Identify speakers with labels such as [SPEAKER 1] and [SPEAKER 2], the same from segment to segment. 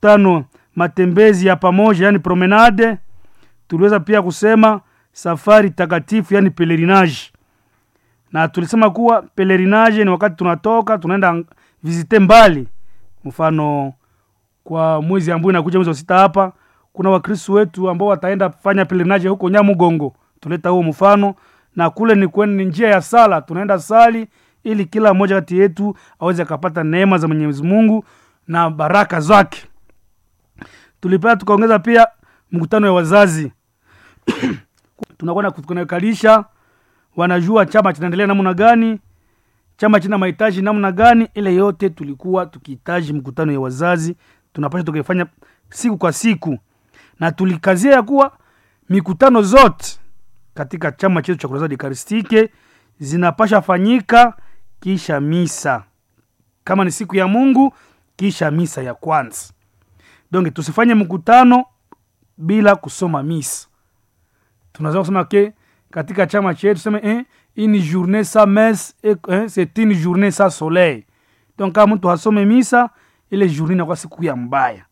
[SPEAKER 1] mkutano matembezi ya pamoja yani promenade tuliweza pia kusema safari takatifu yani pelerinage na tulisema kuwa pelerinage ni wakati tunatoka tunaenda visite mbali mfano kwa mwezi ambao inakuja mwezi wa sita hapa kuna wakristu wetu ambao wataenda fanya pelerinage huko nyamugongo tuleta huo mfano na kule ni kwen, ni njia ya sala tunaenda sali ili kila mmoja kati yetu aweze akapata neema za mwenyezi mungu na baraka zake tulipea tukaongeza pia mkutano ya wazazi tunakwenda kunakalisha wanajua chama kinaendelea namna gani chama china mahitaji namna gani ile yote tulikuwa tukihitaji mkutano ya wazazi tunapasha tukifanya siku kwa siku na tulikazia ya kuwa mikutano zote katika chama chetu cha kurasadi karistike zinapasha fanyika kisha misa kama ni siku ya mungu kisha misa ya kwanza donc tusifanye mkutano bila kusoma misa tunaweza kusema ke katika chama chetu tuseme eh, une journée sa messe eh, c'est une journée sa soleil donc kama mtu hasome misa ile journée inakuwa siku ya mbaya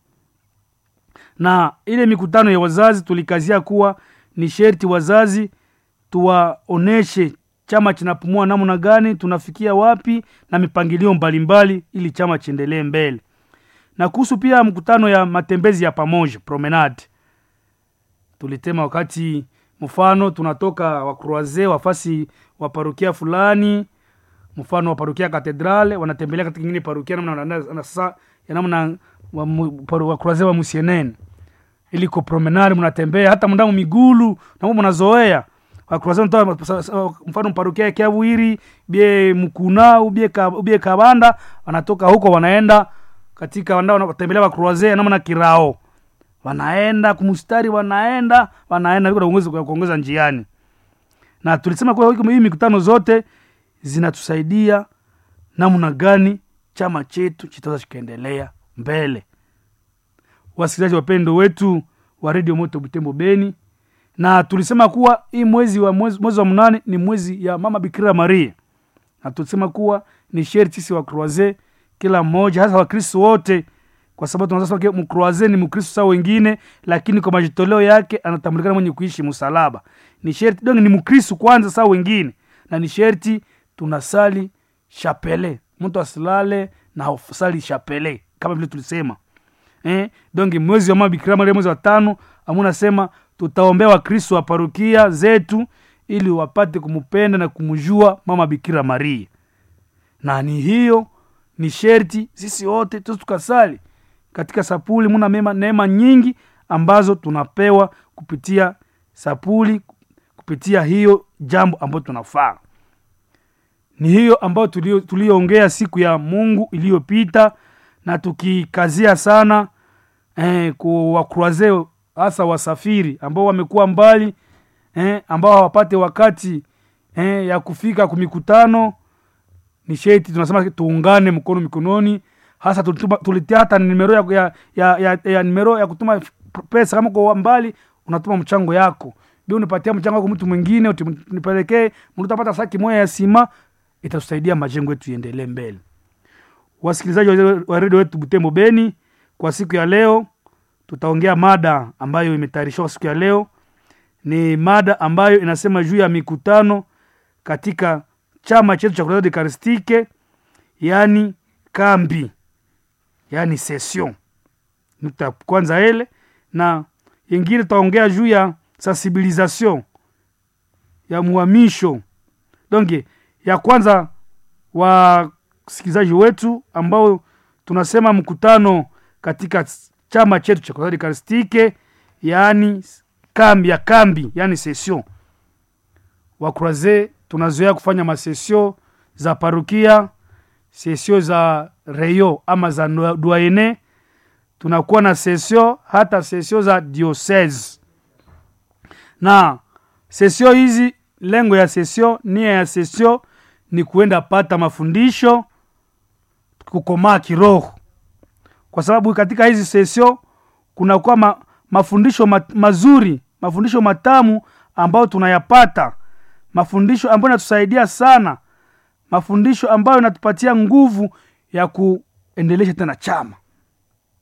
[SPEAKER 1] na ile mikutano ya wazazi tulikazia kuwa ni sherti wazazi tuwaoneshe chama kinapumua namna gani tunafikia wapi na mipangilio mbalimbali ili chama chiendelee mbele na kuhusu pia mkutano ya matembezi ya pamoja promenade tulitema wakati mfano tunatoka wakroaze wafasi wa parokia fulani mfano wa parokia katedrale wanatembelea katika ingine parokia namna sasa ya namna wakroaze wa musienene iliko promenade mnatembea hata mndamo migulu namo mnazoea wakroaze mfano parokia ya kiavuiri bie mkuna ubie, ka, ubie kabanda wanatoka huko wanaenda katika wanatembelea wakroaze namna kirao wanaenda kumustari wanaenda wanaenda kuongeza njiani na tulisema kuwa hii mikutano zote zinatusaidia namna gani chama chetu chitaweza kikaendelea mbele wasikilizaji wapendo wetu wa redio moto butembo beni na tulisema kuwa hii mwezi wa mwezi, mwezi wa mnane ni mwezi ya mama bikira maria na tulisema kuwa ni sheri sisi wa croise kila mmoja hasa wakristo wote kwa sababu tunasema mkroaze ni mkristo saa wengine lakini kwa majitoleo yake anatambulikana mwenye kuishi msalaba ni sherti donge ni mkristo kwanza saa wengine na ni sherti tunasali chapele mtu asilale na sali chapele kama vile tulisema eh? donge mwezi wa mama bikira maria mwezi wa tano amunasema tutaombea wakristo wa parokia zetu ili wapate kumpenda na kumjua mama bikira maria na ni hiyo ni sherti sisi wote tu tukasali katika sapuli muna mema neema nyingi ambazo tunapewa kupitia sapuli kupitia hiyo jambo ambayo tunafaa ni hiyo ambayo tuliyoongea siku ya mungu iliyopita na tukikazia sana eh, kuwakruaze hasa wasafiri ambao wamekuwa mbali eh, ambao hawapate wakati eh, ya kufika kumikutano ni sheti tunasema tuungane mkono mikononi hasa tulitia hata nimero ya, ya, ya, ya, ya nimero ya kutuma pesa kama kwa mbali unatuma mchango yako bi unipatia mchango wako mtu mwingine nipelekee mtapata saki moja ya sima itatusaidia majengo yetu iendelee mbele wasikilizaji wa redio wetu butembo beni kwa siku ya leo tutaongea mada ambayo imetayarishwa siku ya leo ni mada ambayo inasema juu ya mikutano katika chama chetu cha kuradi karistike yaani kambi yaani session nukta kwanza ele na yengine tutaongea juu ya sensibilisation ya muhamisho donge ya kwanza wasikilizaji wetu ambao tunasema mkutano katika chama chetu cha kuradi karistike yaani kambi ya kambi yaani session wakuraze tunazoea kufanya masesio za parukia sesio za reyo ama za duaene tunakuwa na sesio hata sesio za diocese na sesio hizi lengo ya sesio nia ya sesio ni kuenda pata mafundisho kukomaa kiroho kwa sababu katika hizi sesio kunakuwa ma, mafundisho ma, mazuri mafundisho matamu ambayo tunayapata mafundisho ambayo inatusaidia sana mafundisho ambayo inatupatia nguvu ya kuendelesha tena chama